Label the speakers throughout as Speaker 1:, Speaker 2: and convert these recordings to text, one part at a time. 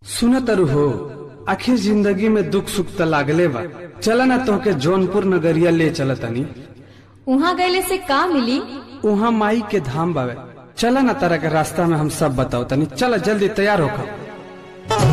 Speaker 1: सुनतरु हो आखिर जिंदगी में दुख सुख त लागले बा चला ना तोहके जौनपुर नगरिया ले चलतनी
Speaker 2: उहाँ गैले से का मिली
Speaker 1: उहाँ माई के धाम बावे चला ना तरह के रास्ता में हम सब बताओ तनी चला जल्दी तैयार होकर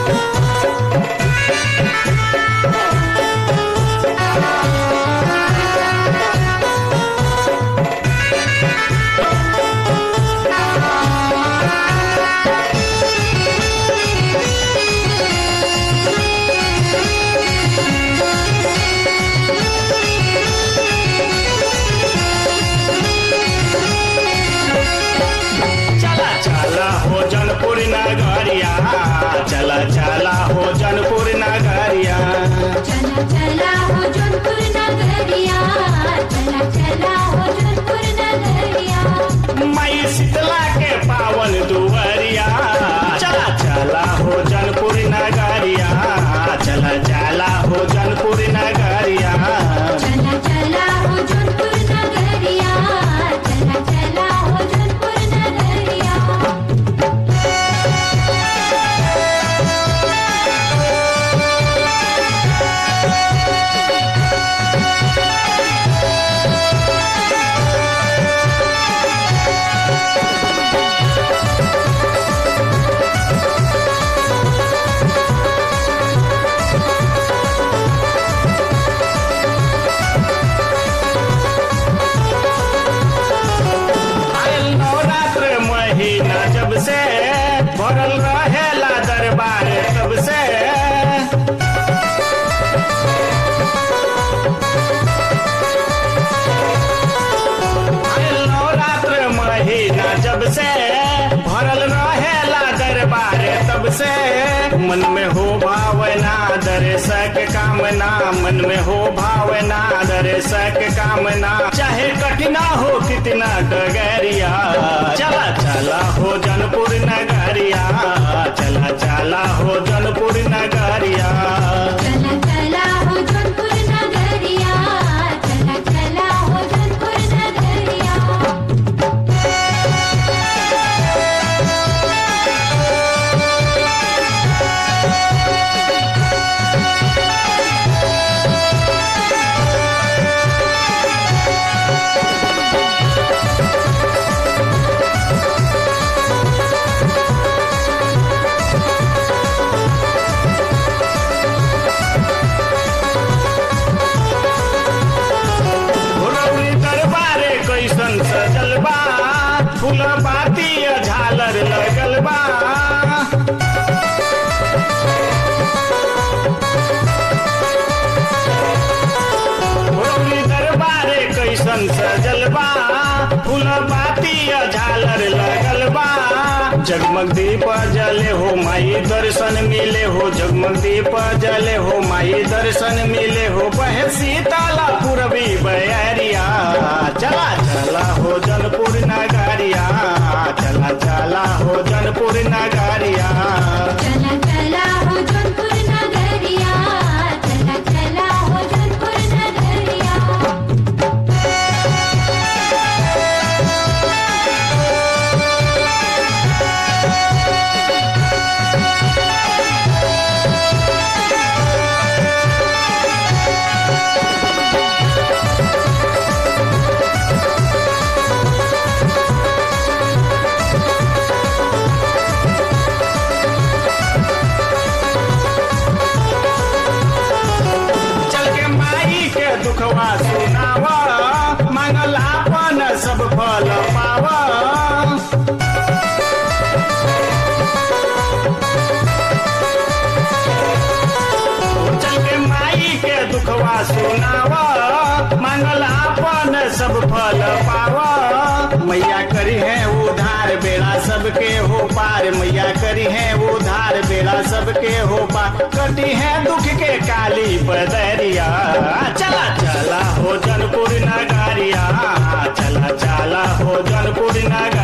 Speaker 3: चला चला हो जनपुर नगरिया चला चला हो जनपुर नगरिया
Speaker 4: चला चला हो जौनपुर नगरिया चला चला हो जौनपुर नगरिया
Speaker 3: मई शीतला के पावन दुवरिया चला चला हो जनपुर नगरिया चला चला हो जनपुर नगरिया
Speaker 4: चला चला हो जौनपुर नगरिया चला चला हो जौनपुर नगरिया
Speaker 3: आयल नवरात्र महीना जब से भरल रहेला दरबार तब से आयल नवरात्र महीना जब से भरल रहेला दरबार तब से मन में हो भावना दर्शक कामना मन में हो भावना दर्शक कामना चाहे कठिना हो कितना डगरिया चला चला हो जनपुर नगरिया चला चला हो जनपुर नगरिया
Speaker 4: चला चला हो जौनपुर नगरिया चला चला हो जौनपुर नगरिया
Speaker 3: भुरौरी दरबारे कैसन सजल बा फूल बाती झालर लगल बा भुरौरी दरबारे कैसन सजल बा फूल बाती झालर लगल बा जगमग दीप जले हो माई दर्शन मिले हो जगमग दीप जले हो माई दर्शन मिले हो बहे सीताला पूरबी बयरिया चला चला हो जनपुर नगरिया चला चला हो जनपुर नगरिया
Speaker 4: चला चला हो जौनपुर नगरिया चला चला हो जौनपुर नगरिया
Speaker 3: चल के माई के दुखवा सुनावा मंगल आपन सब फल पावा चल के माई के दुखवा सुनावा मंगल आपन सब फल पावा मैया करी है उधार बेड़ा सबके हो पार मैया करी है उधार बेड़ा सबके हो पार कटी है दुख के काली बदरिया चला चला हो जनपुर नगरिया चला चला हो जनपुर नगरिया